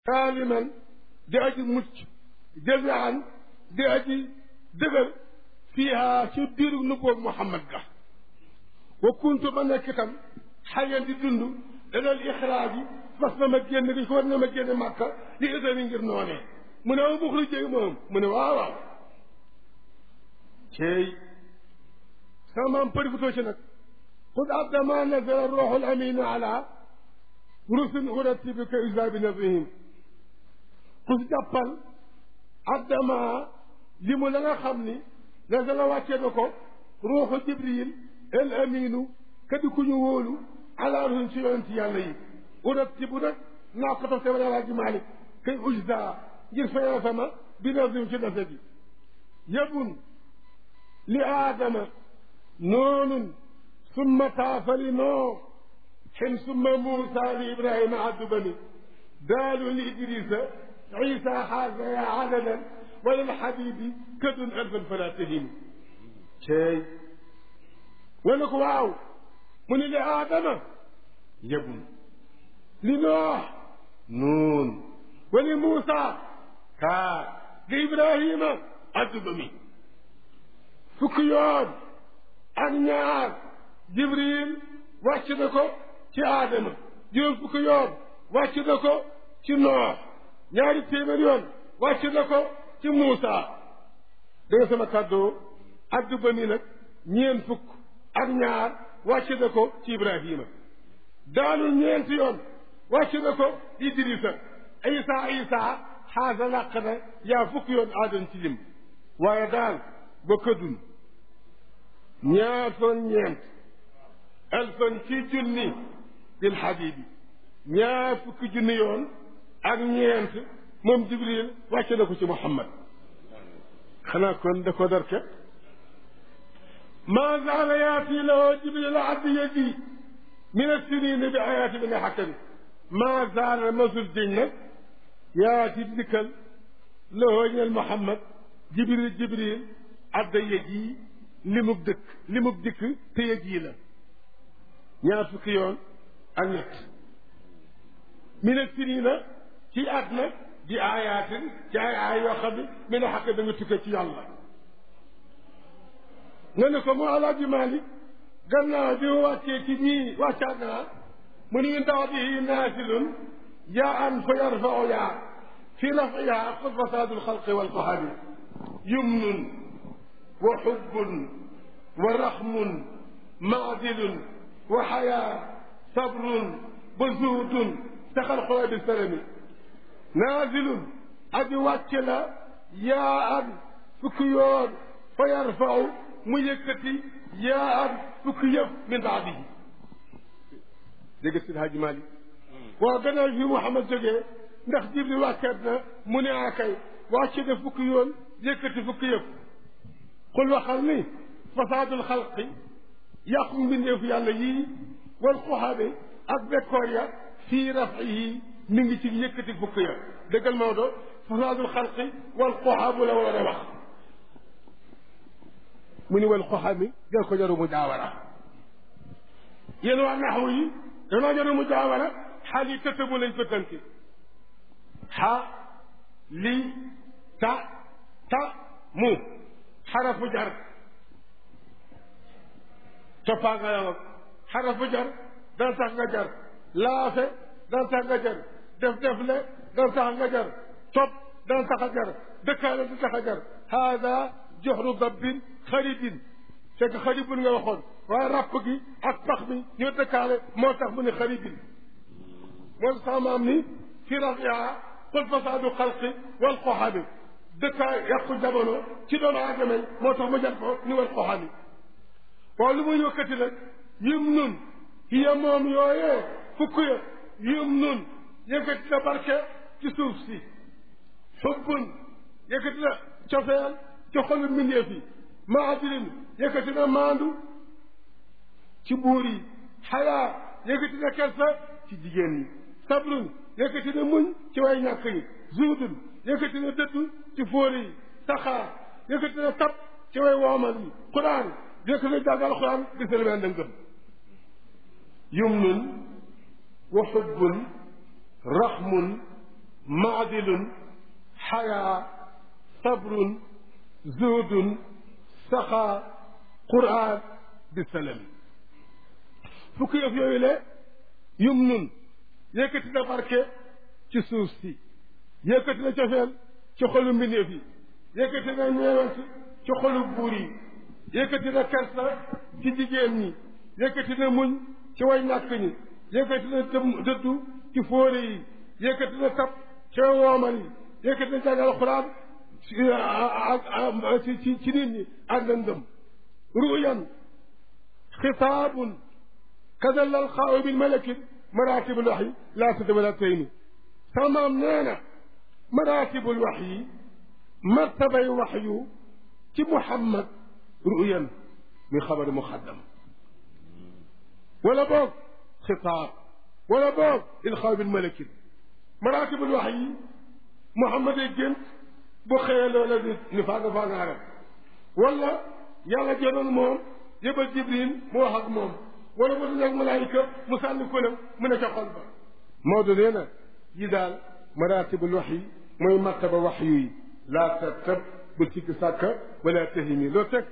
saaliman di aji mucc jazaan di aji dëgër fiiha ci biiru nubboobu Muhammad ga wa kuntu ma nekk itam xayan di dund danal ixraaj yi fas na ma génn gi ko war na ma génn màkka li isami ngir noonee mu ne ma buxlu jéeg moom mu ne waaw waaw ceey sama maam përifutoo ci nag xud abda ma nazala ruuxul amin ala rusul uratibika isa bi nazrihim xus jàppal abda ma li mu la nga xam ni nazala wàccee na ko ruuxu jibril el aminu kadi ku ñu wóolu ala rusul ci yonent yàlla yi uratibu nag naa ko tofte wala alaaji malik kay ujda ngir fayal sama bi nazrihim ci nase bi yabun li aadama noonun summa taafali noo xin summa muusa li ibrahima addu bani daalu li idrisa isa xaasa ya adadan wala alxabibi kadun alfan fala tahinu ceey wala ko waaw mu ne li aadama yabun li noox nuun wali muusa kaa li ibrahima addu bani fukki yoon ak ñaar jibril wàcc na ko ci aadama juróom fukki yoon wàcc na ko ci noox ñaari téeméer yoon wàcc na ko ci muusa da nga sama kàddoo addu ba mi nag ñeen fukk ak ñaar wàcc na ko ci ibrahima daanu ñeenti yoon wàcc na ko idrisa isa isa xaasa làq na yaa fukki yoon aadama ci lim waaye daal ba këdun ñaar fan ñeent alfan ci junni bil xabibi ñaar fukki junni yoon ak ñeent moom jibril wàcce na ko ci muhammad xanaa kon da ko darke ma zaala yaati lahu jibril addi yadi min assinina bi ayaati bi nga xakkami ma zaala masul diñ nag yaati dikkal lahu ñel muhammad jibril jibril adda yadi limub dëkk limub dikk te yëg yi la ñaar fukki yoon ak ñett mina sinina ci at nag di aayaatin ci ay aay yoo xam ne mi ne xaq da nga tukkee ci yàlla nga ne ko mu alaaji Maalik gannaaw bi mu wàccee ci ñii wàccaat naa mu ni ndaw bihi naasilun yaa an fa yarfau yaa fi rafiha qul fasaadul xalqi wal qahabi yumnun wa xubbun wa raxmun maadilun wa xayaa sabrun ba zuhdun taxal xooy bi sarami naazilun aji wàcce la yaa an fukki yoon fa yarfau mu yëkkati yaa an fukki yëpp min baadihi dégg si Haaji Maalik waaw gannaaw fi Muhammad jógee ndax Jibril wàcceet na mu ne akay wàcce na fukki yoon yëkkati fukki yëpp xul waxal ni fasaadul xalqi yàqu mbindeefu yàlla yii wal xuxaabe ak bekkoor ya fii rafihi mi ngi ci yëkkati fukk ya dëggal Maodo fasaadul xalqi wal xuxaabu la war a wax mu ni wal xuxaabi jël ko jaru mu jaawara yéen waa naxwu yi danoo jaru mu jaawara xaal yi tëtëbu lañ ko tënki xa li ta ta mu xarafu jar toppaa nga yow xarafu jar dana tax nga jar laafe dana tax nga jar def defle dana tax nga jar topp dana tax a jar dëkkaale du tax a jar haada joxru dabbin xaribin fekk xaribun nga waxoon waaye ràpp gi ak pax mi ñoo dëkkaale moo tax mu ne xaribin moo sama maam ni fi rafiha qul fasaadu xalqi wal qoxabi dëkkaay yàqu jamono ci doomu aadama yi moo tax mu jar ko ni wal qoxabi waaw lu muy yëkkati nag yum nun hiya moom yooyee fukk ya yum nun yëkkati na barke ci suuf si xubbun yëkkati na cofeel ci xolu mbindeef yi maadilin yëkkati na maandu ci buur yi xayaa yëkkati na kersa ci jigéen ñi sabrun yëkkati na muñ ci way ñàkk yi zuudun yëkkati na dëddu ci fóori yi saxaar yëkkati na tab ci way woomal yi quraan yëkkati na jàng alxuraan di sëlmeen da ngëm yumnun wa xubbun raxmun maadilun xayaa sabrun zuhdun saxaa quraan bi salami fukki yëf yooyu le yum nun yëkkati na barke ci suuf si yëkkati na cofeel ci xolu mbindeef yi yëkkati na ñeewant ci xolu buur yi yëkkati na kersa ci jigéen ñi yëkkati na muñ ci way ñàkk ñi yëkkati na dëddu ci fóore yi yëkkati na tab ci woomal yi yëkkati na jàng alxuraan ci ci ci nit ñi ak lëndëm ruyan xitaabun kadal alxaaw bil malakit maratibul wax yi laa sada wala tayni samaam nee na maratibul wax yi martabay wax yu ci muhammad ruyan min xabari muxaddam wala boog xitaab wala boog ilxaaw bil malakit maratibul wax yi muhammad ay gént bu xëyee loola ni ni faaga faagaaram wala yàlla jëloon moom yëbal jibril mu wax ak moom wala mu dajak malaayika mu sànni ko nag mu ne ca xol ba Maodo nee na yi daal maratibul wax yi mooy martaba wax yu yi laa tartab bul sikki sàkka wala tahimi loo teg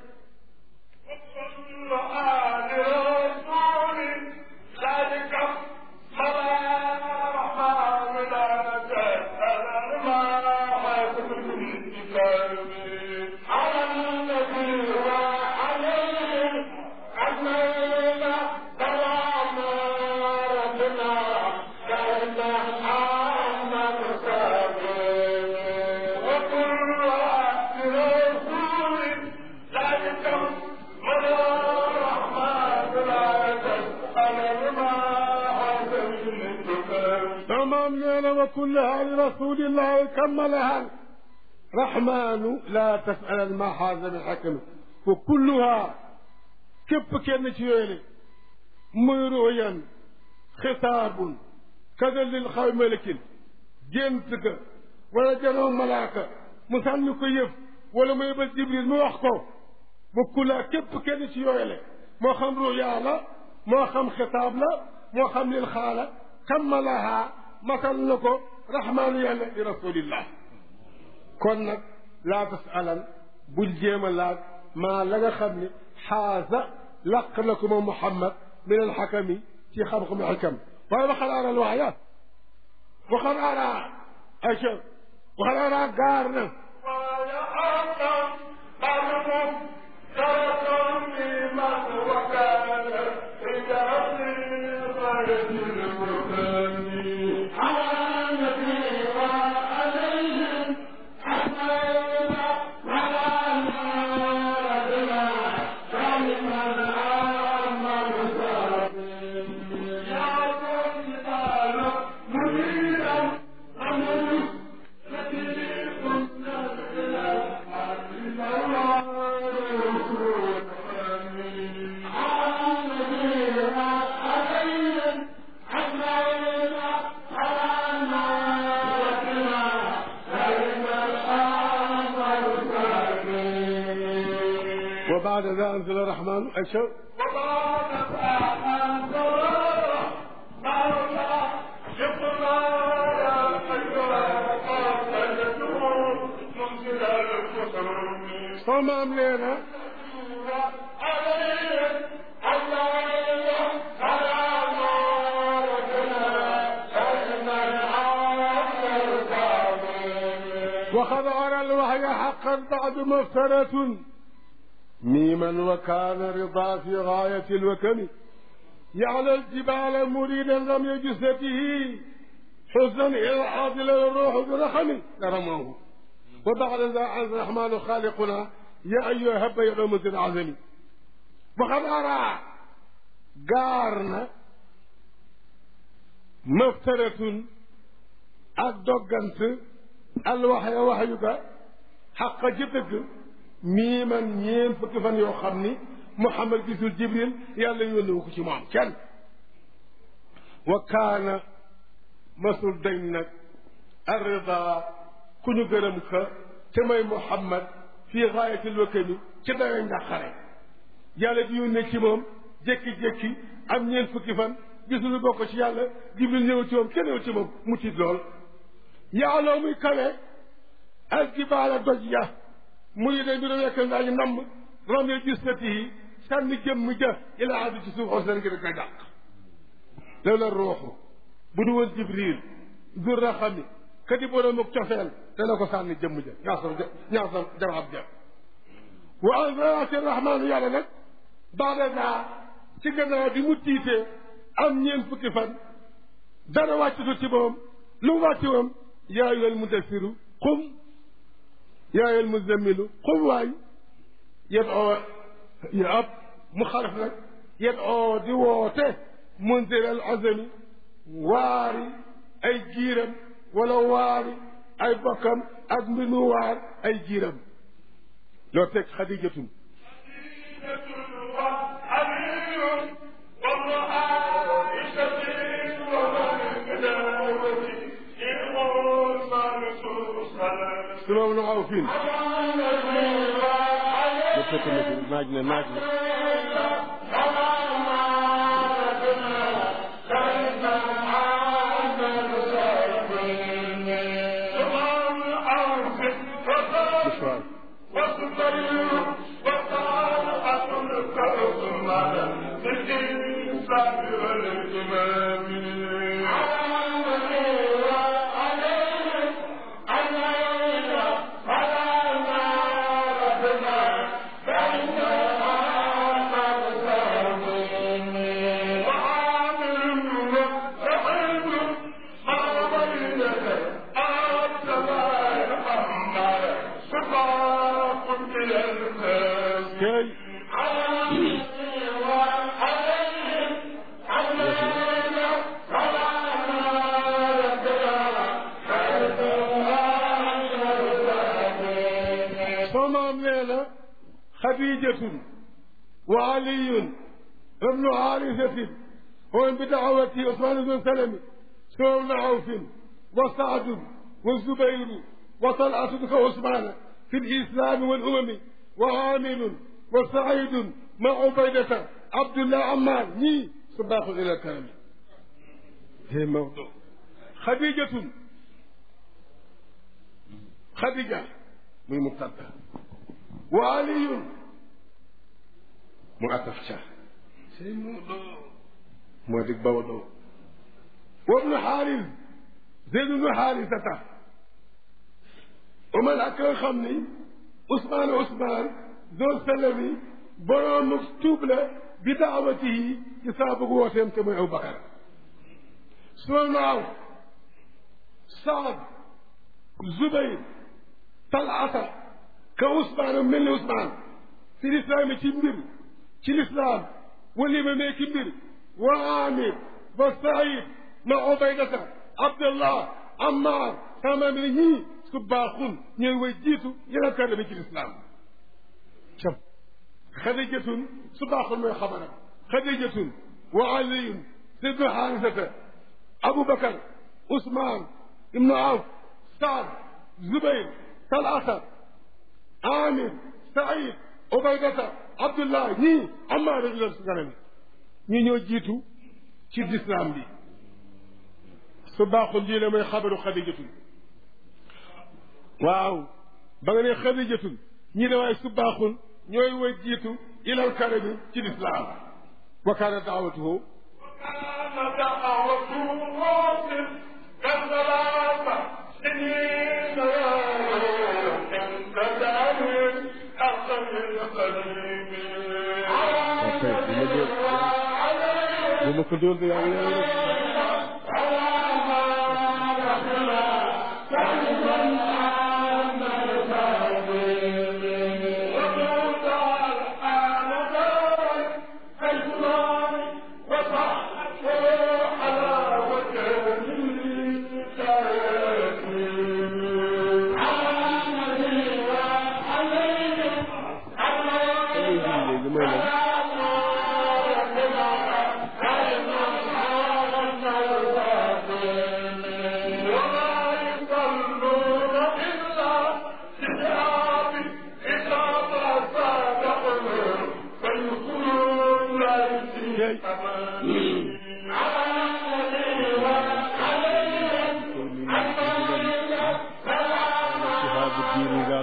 كلها لرسول الله كملها رحمن لا تسأل ما حاز من حكم وكلها كيف كان تيولي مرويا خطاب كذا للخوي ملك جنتك ولا جنو ملاك مسلك يف ولا ما يبل جبريل ما يحكو وكلها كيف كان تيولي ما خم رؤيا لا ما خم خطاب لا ما خم للخالة كملها matal na ko rahmaanu yàlla li rasulillah kon nag laa tasalan bul jéem a laaj maa la nga xam ne xaasa laq na ko moom muhammad min alxakami ci xam-xamu xikam waaye waxal aaral waaya waxal aaraa aca waxal aaraa gaar na وبعد ذا أنزل الرحمن أشهر صمم لنا وقد أرى الوحي حقا بعد مفترة ميما وكان رضا في غاية الوكم يعلى الجبال مريدا رمي جثته حزنا إلى حاضل الروح برحم لرموه وبعد ذا عز الرحمن خالقنا يا أيها هب يا رمز العزم وقد أرى قارنا مفترة الدقنت الوحي وحيك حق جدك mii man ñeen fukki fan yoo xam ni Muhammad gisul Jibril yàlla yónni wu ko ci moom kenn wa kaana masul dañ nag arrida ku ñu gërëm ka te may Muhammad fii gaayatil wakami ci dayo njàqare yàlla di yónnee ci moom jékki-jékki am ñeen fukki fan gisul bokk ci yàlla Jibril ñëw ci moom kenn ñëw ci moom mu tiit lool yaaloo muy kawe ak jibaala doj ya muy ne mbiru nekk ndaa ñu namm romee gisati yi sànni jëmm ja ila addi ci suuf xos leen ngir koy dàq loolu la ruuxu bu du woon jibril dur raxami ka di borom ak cofeel dana ko sànni jëmm ja ñaasam ñaasam jarab ja wa anzarati rahmaanu yàlla nag baada daa ci gannaaw bi mu tiitee am ñeent fukki fan dara wàccutu ci moom lu mu wàcci moom yaa ayyuhal mudassiru qum yaa ayyuhal muzammilu qum waay yet oo ya ab mu xaraf nag yet oo di woote munzir al azami waari ay giiram wala waari ay bokkam ak mbir mu waar ay giiram loo teg xadijatun su moom nu aw fiin ma fekk na fi naaj na naaj na خديجة وعلي ابن حارثة ومن بدعوته عثمان بن سلمة سوى بن عوف وسعد والزبير وطلحة كعثمان في الإسلام والأمم وعامل وسعيد مع عبيدة عبد الله عمار ني صباح إلى الكلام هي موضوع خديجة خديجة من مبتدأ وعلي مؤتف شاه سي مودو مودك بودو وابن حارث زيد بن حارثة ومن أكل خمني عثمان عثمان ذو سلمي بروم مكتوب له بدعوته يسابق وسيم كما أبو بكر سلمان سعد زبير طلعة ka Ousmane mel ni Ousmane ci lislaam ci mbir ci lislaam wali ma mee ci mbir wa Amir wa Saïd ma Ubaydata Abdallah Ammar sama mi ñii su baaxun ñooy way jiitu yeneen kàddu bi ci lislaam cam Xadijatun su baaxun mooy xabaram Xadijatun wa Aliyun Sidnu Xaarisata Aboubacar Ousmane Ibnu Awf Saad Zubayr Talata amir saïd ubaydata abdullah ñii amaara ilal su ganami ñii ñoo jiitu ci lislaam bi su baaxul jii ne mooy xabaru xadijatun waaw ba nga ne xadijatun ñii ne waaye su baaxul ñooy way jiitu ilal karami ci lislaam wa kaana daawatuhu وكان دعوته واصل كالثلاثة سنين كذلك أخذ القديم bu ma ko dóor de yaa ngi lay léegi mooy lan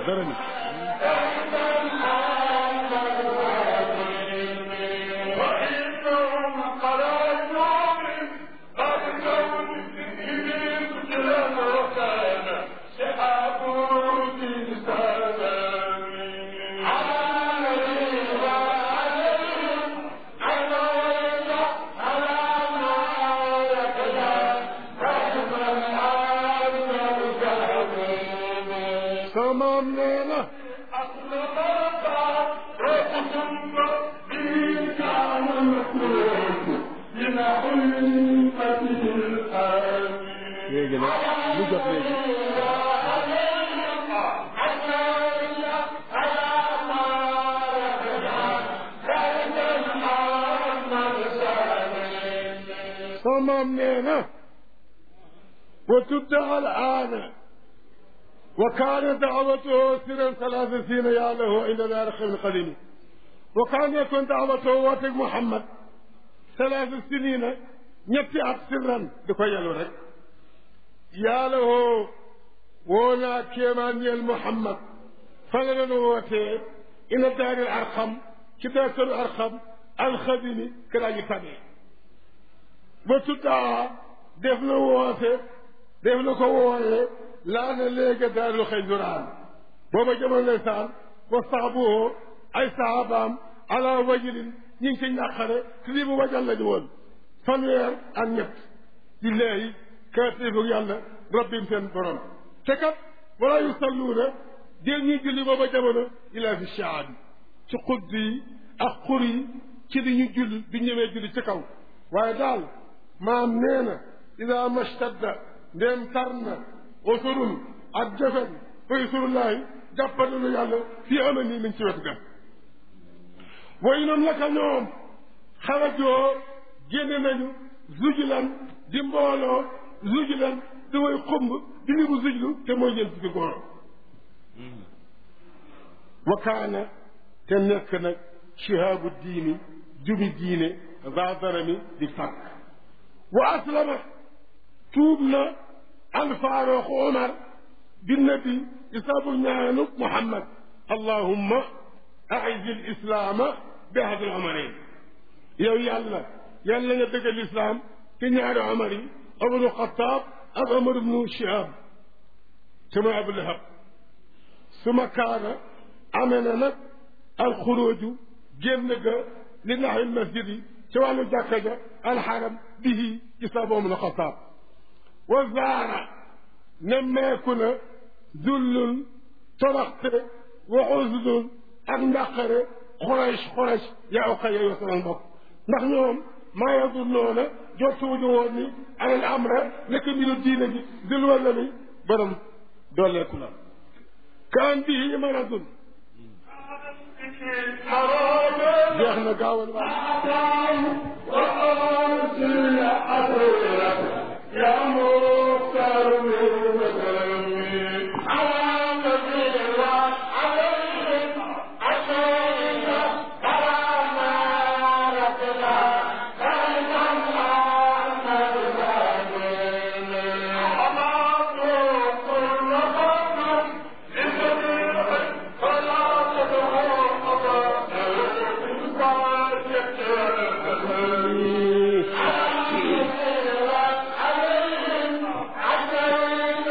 dara ni وإنهم خرجوا من قد كون إبليس كلا وكان سحاب في سلام عليه وعليهم عليك على ما يكلا رحمة عامة كامل sama maam nee na léegi nag lu jot léegi sama maam nee na wa tuddaha al aana وكان دعوته سرا ثلاث سنين يا له إلى الأرخ القديم وكان يكون دعوته واتق محمد ثلاث سنين ñetti at sirran di ko yelu rek yàlla woo woo naa kéemaan ñeel Muhammad fa la doon wootee ina daaril arxam ci daartalu arxam alxadimi këraa ji tabee ba tuddaa def na woote def na ko wooyee laa ne léegi daarul xëy juraan booba jamono ndeysaan wa saabuhoo ay saabaam ala wajilin ñi ngi ci ñàqare te lii bu wajal lañu woon fanweer ak ñett ci leeyi kaatifu yàlla rabbim seen borom te kat wala yusalluuna déel ñuy julli booba jamono ila fi shaabi ci xudd yi ak xur yi ci li ñu julli du ñëwee julli ci kaw waaye daal maam nee na ida mashtadda ndéem tar na usurun ak jëfen fa usurullahi jàppandelu yàlla fii ama nii min ci wetu ga way noonu naka ñoom xarajoo génne nañu zujulan di mbooloo zujulan di way xumb di ni bu zujlu te mooy ñeen fukki góor wa kaana te nekk nag shihaabu diini jubi diine zadarami di fàkk wa aslama tuub na alfaaruq omar binnabi isaabu ñaanu muhammad allahumma aizi lislaama bi ahadi lomarain yow yàlla yàlla nga dëggal lislaam te ñaari omar yi omar ibnu xataab ak omar ibnu shihab te mooy abu lahab suma kaana amee na nag alxuruuju génn ga li naxwi masjid yi ci wàllu jàkka ja alxaram bihi isaabu ibnu xataab wa zaara nemmeeku na zullun toroxte wa usdun ak ndàqare xurays xurays yaa uqa yow sama mbokk ndax ñoom maa yadunnoona jottuwuñu woon ni alal amra nekk mbiru diine ji dul walla ni borom dooleeku la kaan bihi maradun jeex na gaawal waa يا مختار من مكرمي على نبي الله عليهم عشان كرامة ربنا كان محمد الأمين حماد كل قوم لسبيل فلا تدعوا أبدا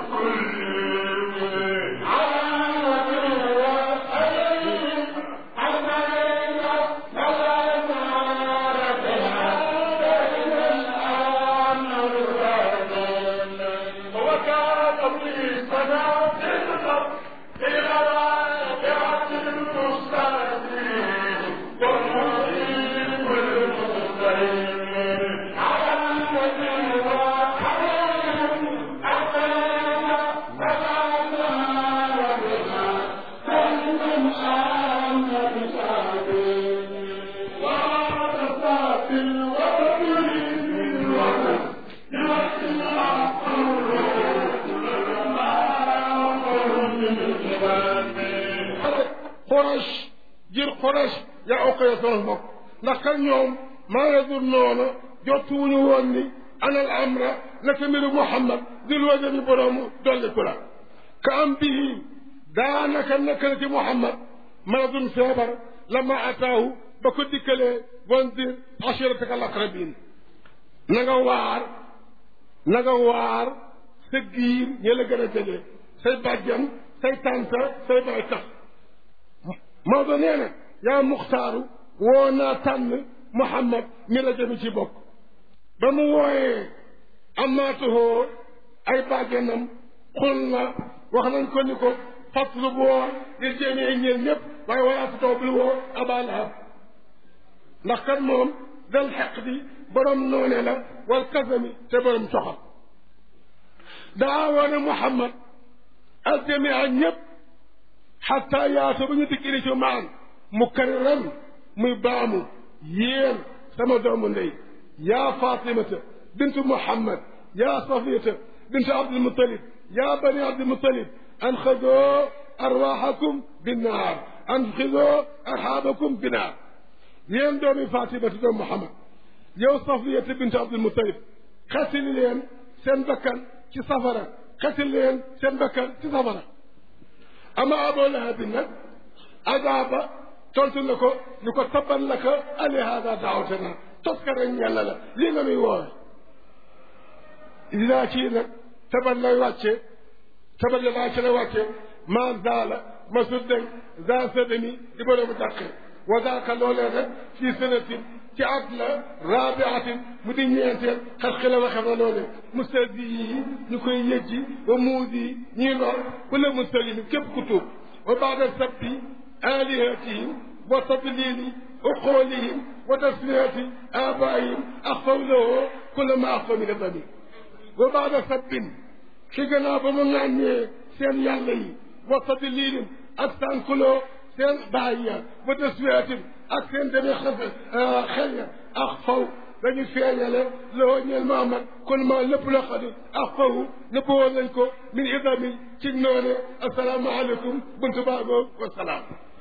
Quraysh jir Quraysh yaa okk ya sama mbokk ndax kan ñoom maa nga dur noonu jottuwuñu woon ni anal amra naka mbiru Muhammad dil wajani boroomu dolli ku la ka am bii daanaka nekk na ci Muhammad maradun feebar lama ataahu ba ko dikkalee wandir ashirataka al aqrabin na nga waar na nga waar sa giir ñi la gën a jege say bàjjan say tànta say bay tax Maodo nee na yaa muxtaaru woo naa tànn Muhammad mi la jëmi ci bokk ba mu wooyee amaatuhoo ay bàjjanam xul na wax nañ ko ni ko fàttali bu woo ngir jéemee ñeel ñëpp waaye walaa fa taw bul woo Abaa Lahab ndax kat moom dal xeq di borom noone la wal kasami te borom soxal daa woone Muhammad al jamia ñëpp xataa yaatu ba ñu dikk ili ci maan mu kariran muy baamu yéen sama doomu ndey yaa fatimata bintu muhammad yaa safiyata bintu abdulmutalib yaa bani abdulmutalib anxadoo arwaxakum binnaar anxidoo arxaabakum binnaar yéen doomi fatimata doomu muhammad yow safiyata bintu abdulmutalib xetili leen seen bakkan ci safara xetili leen seen bakkan ci safara ama aboo lahabin nag adaaba tontu na ko ñu ko tabban la ko ali hada daawatana tos ka rek yàlla la lii nga nuy woowe dinaa ci nag taban lay wàcce taban la wàcce la wàcce maa zaala ma suddañ za sadami di boroomu dàqe wa daaka loolee nag fii sanatin ci at la rabiatin mu di ñeenteel xar xila waxe na loole mustadi yi ñu koy yëjji wa muudi yi ñii lor kulla mustalimi képp ku tuub wa baada sabbi alihatihim wa tadlili uqoolihim wa tasfiyati abaihim axfaw lahu kulla ma axfaw min adami wa baada sabbin ci gannaaw ba mu ŋàññee seen yàlla yi wa tadlilin ak sànkuloo seen baay ya wa tasfiyatin ak seen demee xase xel ya ak faw dañu feeñale loo ñeel Muhammad kon ma lépp loo xam ne ak fawu nëbb woon nañ ko min idami ci noone asalaamaaleykum buntu baagoo wa salaam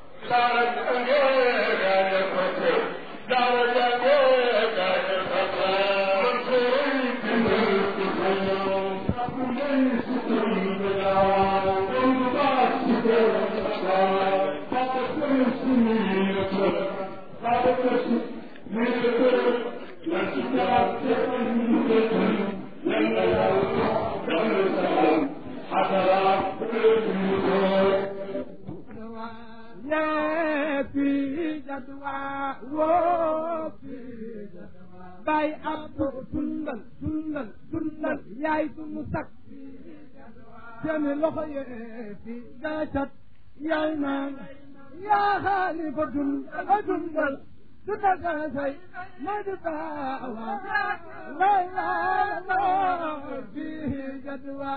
bay abdu dundal dundal dundal yaay sunu sak seeni loxo yee fi gaacat yaay naan yaa xaalifa dundal dundal dundal gaasay ma di baawa lay laa fi jadwa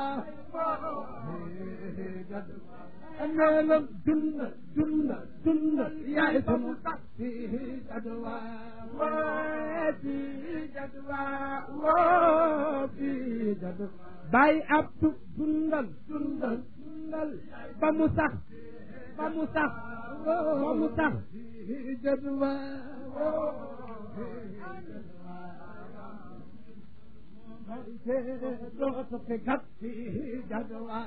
fi jadwa neelam dundal dundal dundal yaay sunu sak fi jadwa fi jadwa fi jadwa bay abdu dundal dundal dundal ba mu sax ba mu sax ba mu sax fi jadwa dootu fi kat fi jadwa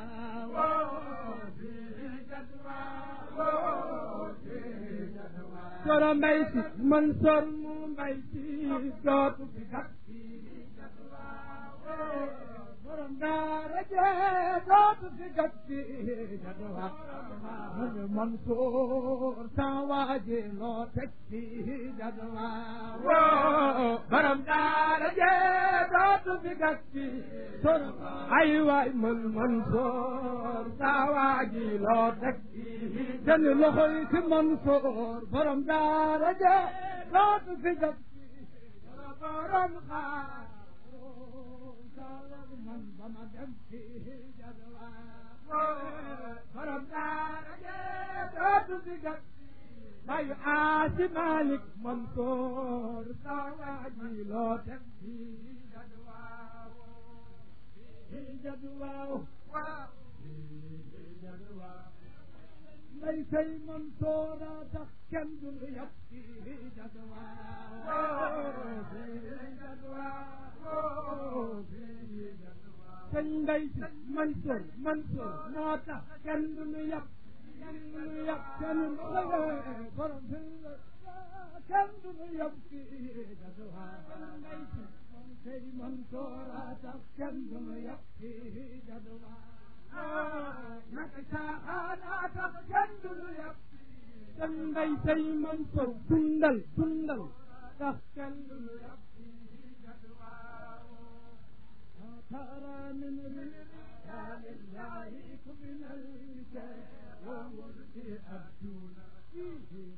soro mbay si man sor mu mbay si dootu fi kat fi jadwa borom daara jee dootu fi gàtt fii jadwa mu Mansour sa waaji loo teg fii jadwa baram daara jee dootu fi gàtt fii ay waay man Mansour sa waaji loo teg fii seen loxo yi ci Mansour baram daara jee dootu fi gàtt fii borom xaar man ba ma dem fii jadwa borom daara jee dootu fi gàtt bayu aasi Malik Mansour sa waaji loo teg fii jadwa fii jadwa fii jadwa may say Mansour a tax kenn du lu yab fii jadwa fii jadwa sëñ Mbay si Mansour Mansour moo tax kenn du nu yab kenn du nu yab kenn du nu yab borom kenn du nu yab kii jadwa Mbay si sëñ Mansour a tax kenn du nu yab kii jadwa naka caaxaan a tax kenn du nu yab sëñ Mbay sëñ Mansour dundal dundal tax kenn du nu yab ترى من رجال الله من الرجال وملك أبدونا فيه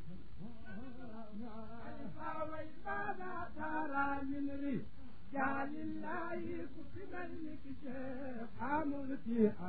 ماذا ترى من رجال الله من الرجال وملك